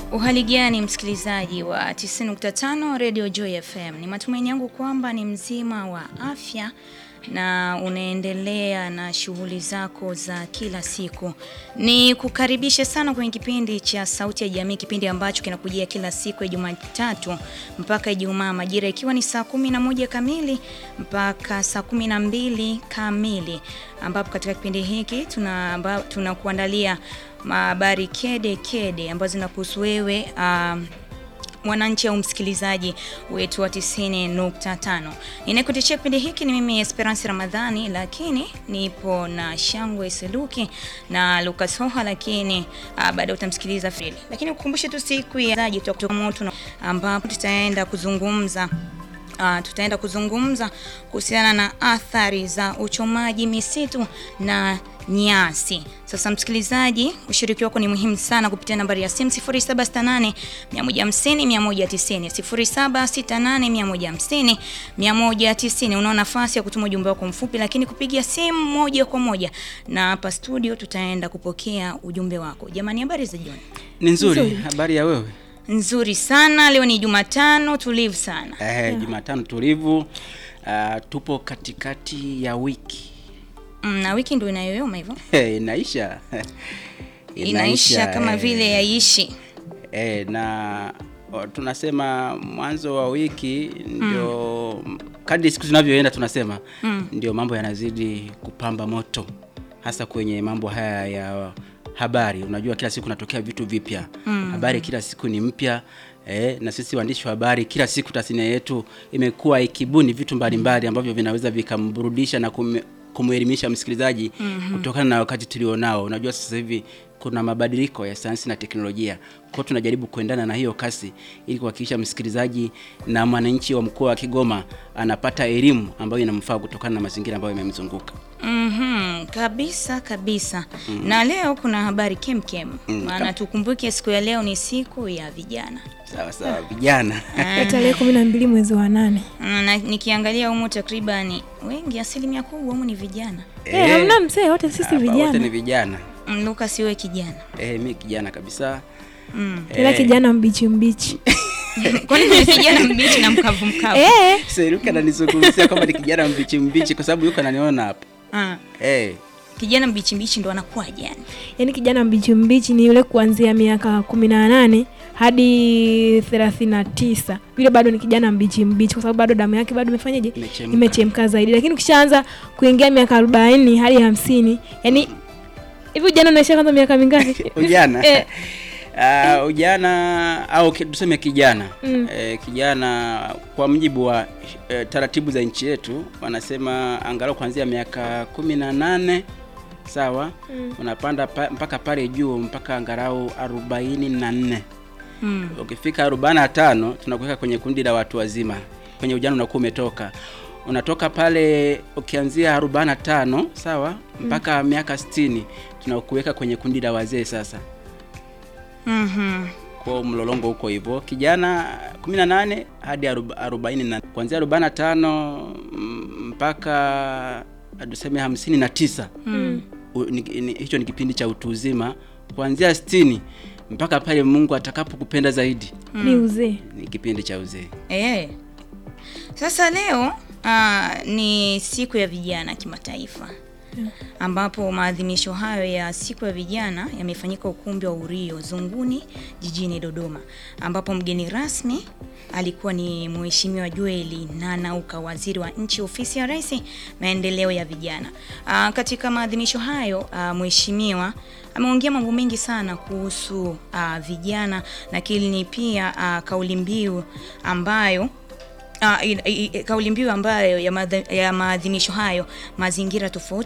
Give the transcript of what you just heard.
Uhali gani msikilizaji wa 90.5 Radio Joy FM. Ni matumaini yangu kwamba ni mzima wa afya na unaendelea na shughuli zako za kila siku. Ni kukaribishe sana kwenye kipindi cha Sauti ya Jamii, kipindi ambacho kinakujia kila siku ya Jumatatu mpaka Ijumaa, majira ikiwa ni saa kumi na moja kamili mpaka saa kumi na mbili kamili, ambapo katika kipindi hiki tuna tunakuandalia habari kede kede ambazo zinakuhusu wewe um, mwananchi au msikilizaji wetu wa 90.5. Ninayekutetea kipindi hiki ni mimi Esperance Ramadhani, lakini nipo na Shangwe Seluki na Lucas Hoha, lakini uh, baadaye utamsikiliza Frili. Lakini ukumbushe tu siku ya zaji kutoka moto ambapo tutaenda kuzungumza Uh, tutaenda kuzungumza kuhusiana na athari za uchomaji misitu na nyasi. Sasa msikilizaji, ushiriki wako ni muhimu sana kupitia nambari ya simu 0768 150 190, 0768 150 190. Unao nafasi ya kutuma ujumbe wako mfupi, lakini kupigia simu moja kwa moja, na hapa studio tutaenda kupokea ujumbe wako. Jamani, habari za jioni? Ni nzuri. Habari ya wewe? Nzuri sana. Leo ni Jumatano tulivu sana. Eh, yeah. Jumatano tulivu. Uh, tupo katikati ya wiki mm, na wiki ndio inayoyoma hivyo hey, inaisha inaisha kama eh, vile yaishi eh, na o, tunasema mwanzo wa wiki ndio mm. kadri siku zinavyoenda tunasema mm. ndio mambo yanazidi kupamba moto hasa kwenye mambo haya ya habari. Unajua, kila siku kunatokea vitu vipya mm. habari kila siku ni mpya eh, na sisi waandishi wa habari kila siku tasnia yetu imekuwa ikibuni vitu mbalimbali ambavyo vinaweza vikamburudisha na kum, kumwelimisha msikilizaji mm -hmm. kutokana na wakati tulionao. Unajua sasa hivi kuna mabadiliko ya sayansi na teknolojia, kwa tunajaribu kuendana na hiyo kasi ili kuhakikisha msikilizaji na mwananchi wa mkoa wa Kigoma anapata elimu ambayo inamfaa kutokana na mazingira ambayo yamemzunguka. Mm -hmm, kabisa kabisa. Mm -hmm. Na leo kuna habari kemkem maana mm, tukumbuke siku ya leo ni siku ya vijana. Sawa sawa, vijana tarehe kumi na mbili mwezi wa nane. Na nikiangalia humu takribani wengi, asilimia kubwa humu ni vijana. Eh, hamna mzee, wote sisi vijana. Wote ni vijana. Mm, Lucas wewe kijana? Eh, mimi kijana kabisa. Mm. Tena kijana mbichi mbichi. Kwani ni kijana mbichi na mkavu mkavu? Eh. Sasa Luka ananizungumzia kama ni kijana mbichi mbichi kwa sababu yuko ananiona hapa. Ah. Eh. Kijana mbichi mbichi ndo anakuwaje yani? Yaani kijana mbichi mbichi ni yule kuanzia miaka kumi na nane hadi thelathini na tisa yule bado ni kijana mbichi mbichi, kwa sababu bado damu yake bado imefanyaje, Imechemka. imechemka zaidi. Lakini ukishaanza kuingia miaka arobaini hadi hamsini yani hivi ujana unaisha kwanza miaka mingapi? Ujana. Eh. Uh, ujana au ki- tuseme kijana Mm. eh, kijana kwa mujibu wa eh, taratibu za nchi yetu wanasema angalau kuanzia miaka kumi na nane sawa Mm. unapanda pa, mpaka pale juu mpaka angalau arobaini na nne Mm. ukifika arobaini na tano tunakuweka kwenye kundi la watu wazima kwenye ujana unakuwa umetoka unatoka pale ukianzia arobaini na tano sawa mpaka miaka sitini tunakuweka kwenye kundi la wazee sasa Mhm. kwa mlolongo huko hivyo kijana 18 hadi aroba- arobaini na kuanzia 45 mm, mpaka tuseme hamsini na tisa Mm. U- ni- ni- hicho ni kipindi cha utu uzima kuanzia 60 mpaka pale Mungu atakapokupenda zaidi ni uzee. ni kipindi cha uzee Eh. Sasa leo ah, ni siku ya vijana kimataifa ambapo maadhimisho hayo ya siku ya vijana yamefanyika ukumbi wa Urio Zunguni jijini Dodoma, ambapo mgeni rasmi alikuwa ni Mheshimiwa Joeli Nanauka, waziri wa nchi ofisi ya Rais, maendeleo ya vijana. Aa, katika maadhimisho hayo aa, mheshimiwa ameongea mambo mengi sana kuhusu aa, vijana, lakini pia aa, kauli mbiu ambayo Uh, kauli mbiu ambayo ya maadhi- ya maadhimisho hayo mazingira tofauti